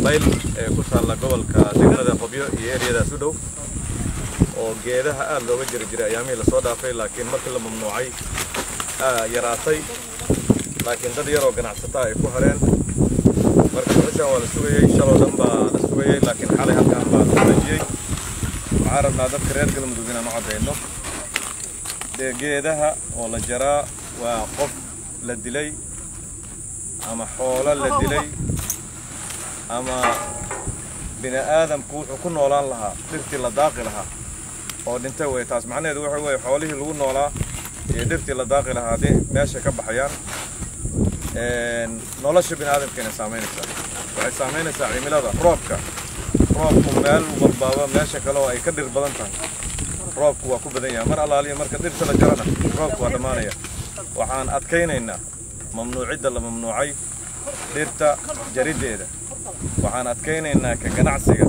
dabayl ee ku taalla gobolka degmada qobyo iyo eryadaas u dhow oo geedaha aad looga jiri jiray ayaamihii lasoo dhaafay laakiin markii la mamnuucay yaraatay laakiin dad yaroo ganacsataa ay ku hareen marka dhuxushaan waa la sugayey shaloo dhan baa la sugayey laakiin xalay halkaan baa la dejiyey waxaan rabnaa dadka reer galmudug inaan u caddayno dee geedaha oo la jaraa waa qof la dilay ama xoolo la dilay ama bini aadamku wuxuu ku noolaan lahaa dhirtii la daaqi lahaa oo dhintay wey taas macnaheedu waxa weeye xoolihii lagu noolaa iyo dhirtii la daaqi lahaa haddii meesha ka baxayaan nolosha bini aadamkeena saamaynaysaa waxay saamaynaysaa cimilada roobka roobku meel walbaaba meesha kale oo ay ka dhir badan tahay roobku waa ku badan yahay mar allaaliya marka dhirta la jarana roobku waa dhammaanaya waxaan adkaynaynaa mamnuucidda la mamnuucay dhirta jariddeeda waxaan adkaynaynaa ka ganacsiga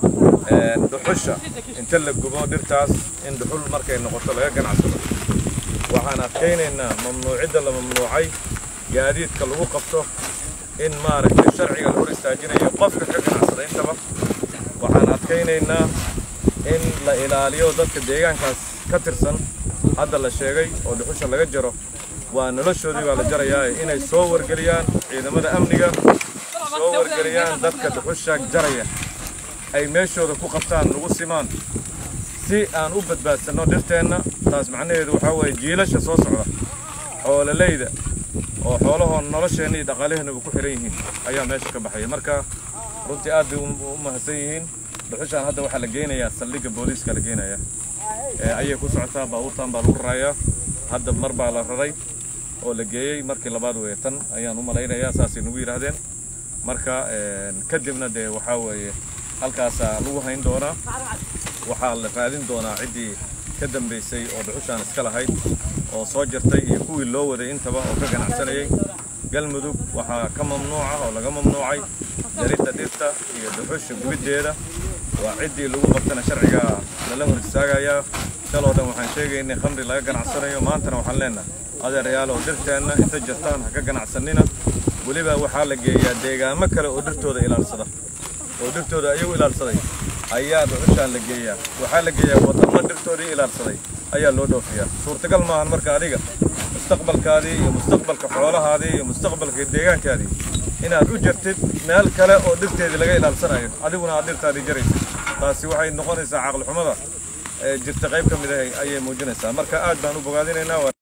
dhuxusha inta la gubo dhirtaas in dhuxul markay noqoto laga ganacsado waxaan adkaynaynaa mamnuucidda la mamnuucay gaadiidka lagu qabto in maaragtay sharciga la hor istaajinayo qofka ka ganacsada intaba waxaan adkaynaynaa in la ilaaliyo dadka deegaankaas ka tirsan hadda la sheegay oo dhuxusha laga jaro waa noloshoodii baa la jarayaa inay soo wargeliyaan ciidamada amniga soo wargeliyaan dadka dhuxusha jaraya ay meeshooda ku qabtaan lagu simaan si aan u badbaadsanno dhirteenna taas macnaheedu waxaa weeye jiilasha soo socda xoololeyda oo xoolahoon nolosheenna iyo dhaqaalaheenaba ku xihan yihiin ayaa meesha ka baxaya marka runtii aad bay u mahadsan yihiin dhuxushaan hadda waxaa la geynayaa saldhigga booliiska la geenaya ayay ku socotaa baabuurtan baa lagu rarayaa hadda mar baa la raray oo la geeyey markii labaad weeye tan ayaan u malaynayaa saasay nagu yidhaahdeen marka kadibna dee waxaa weeye halkaasaa lagu hayn doonaa waxaa la raadin doonaa ciddii ka dambaysay oo dhuxushaan iska lahayd oo soo jirtay iyo kuwii loo waday intaba oo ka ganacsanayay galmudug waxaa ka mamnuuca oo laga mamnuucay jaridda dhirta iyo dhuxusha gubiddeeda waa ciddii lagu qabtana sharciga lala hor istaagayaa shaloo dhan waxaan sheegaynay khamri laga ganacsanayo maantana waxaan leenahay adeerayaal oo dhirteenna inta jirtaan ha ka ganacsanina weliba waxaa la geeyaa deegaamo kale oo dhirtooda ilaalsada oo dhirtooda ayagu ilaalsaday ayaa dhuxushaan la geeyaa waxaa la geeyaa wadamo dhirtoodii ilaalsaday ayaa loo dhoofiyaa suurtagal maahan marka adiga mustaqbalkaadii iyo mustaqbalka xoolahaadii iyo mustaqbalka deegaankaadii inaad u jirtid meel kale oo dhirteedii laga ilaalsanayo adiguna aad dhirtaadii jaraysid taasi waxay noqonaysaa caqlixumada jirta qayb ka mid ah ayay muujinaysaa marka aad baan u bogaadinaynaa